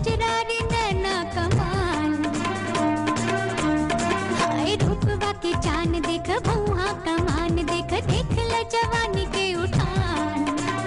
कजरारी नैना कमाल हाय रूपवा के चान देख भौहा कमान देख देख ल जवानी के उठान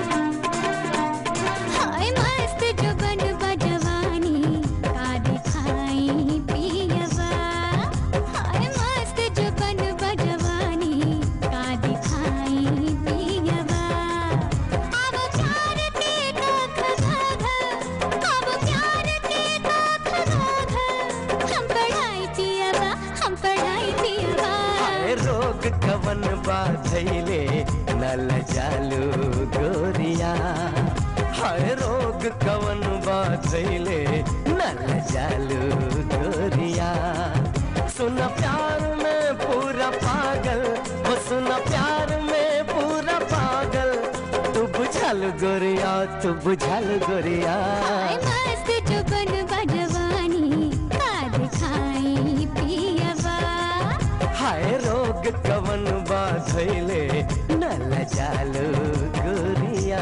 हाय मस्त जुबन बजवानी का दिखाई पियवा हाय मस्त जुबन बजवानी का दिखाई पियवा अब प्यार के काख घाघ अब प्यार के काख घाघ हम पढ़ाई पियवा हम पढ़ाई पियवा हाय रोग कवन बाधैले नल जालू गोरिया हाय रोग कवन बाधैले नल जालू गोरिया सुन प्यार में पूरा पागल वो सुन प्यार में पूरा पागल तू बुझल गोरिया तू बुझल गोरिया हाय मस्त जुबन बजवानी का दिखाई पियवा हाय रोग कवन बाधैले नल जालू गोरिया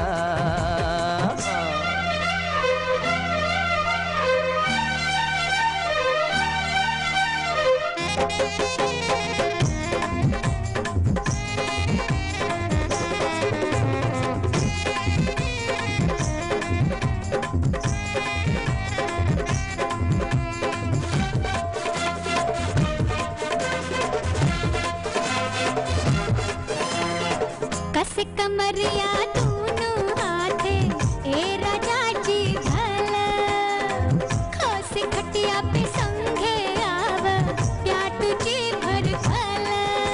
कस कमरिया दूनु हाथे ए राजा जी भल खस खटिया पे संगे आव या तुझे भर भल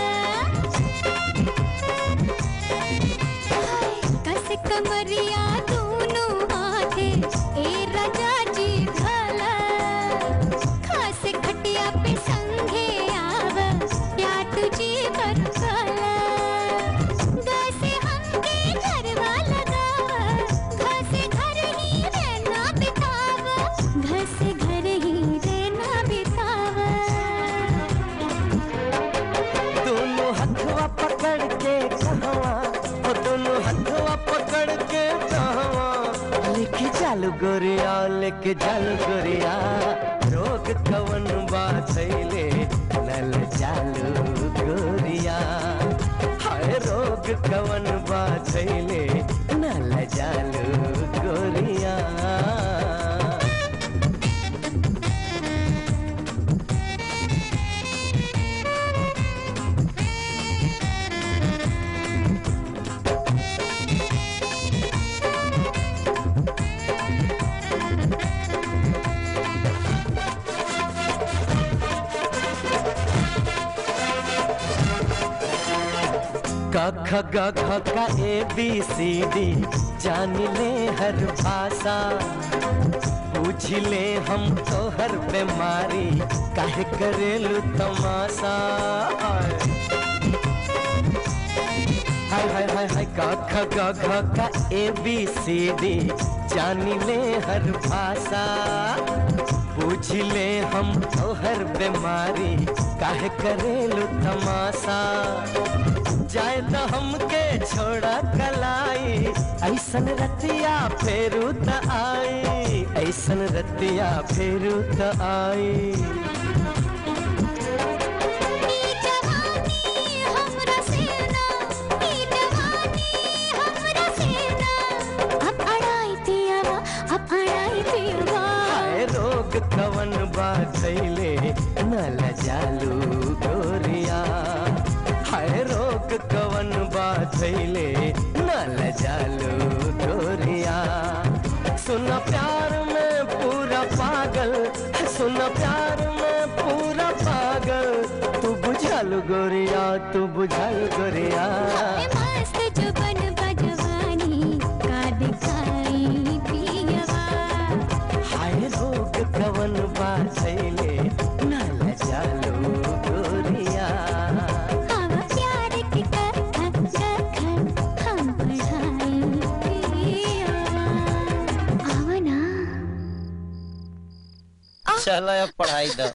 कस कमरिया दूनु हाथे ए राजा जी भल खस खटिया पे संगे आव या तुझे भर भल घसे हमके घरवा लगावा घसे घर ही रहना बितावा घसे घर ही रहना बितावा दोनों हथवा पकड़ के कहवा ओ दोनों हथवा पकड़ के कहवा लेके चालू गोरिया लेके चालू गोरिया रोग कवन बाधैले नल चालू गोरिया हाय रोग कवन बाधैले नल चालू गोरिया क ख ग घ का ए बी सी डी जान ले हर भाषा पूछ ले हम तो हर बीमारी काहे करेलू तमाशा हाय हाय हाय हाय क ख ग घ का ए बी सी डी जान ले हर भाषा पूछ ले हम तो हर बीमारी काहे करेलू तमाशा जाए तो हमके छोड़ा कलाई ऐसन रतिया फेरू त आई ऐसन रतिया फेरू त आई ई जवानी हमरा सेना ई जवानी हमरा सेना अब अड़ाई पियवा अब अड़ाई पियवा हाय रोग कवन बाधैले नल जालू गोरिया हाय रोग कवन बाधैले नल जालू गोरिया सुन प्यार में पूरा पागल सुन प्यार में पूरा पागल तू बुझल गोरिया तू बुझल गोरिया हाय मस्त जुबन बजवानी का दिखाई पियवा हाय रोग कवन बाधैले नल जालू गोरिया अब प्यार की कथा कखन हम पढ़ाई पियवा आवा ना चलो अब पढ़ाई दो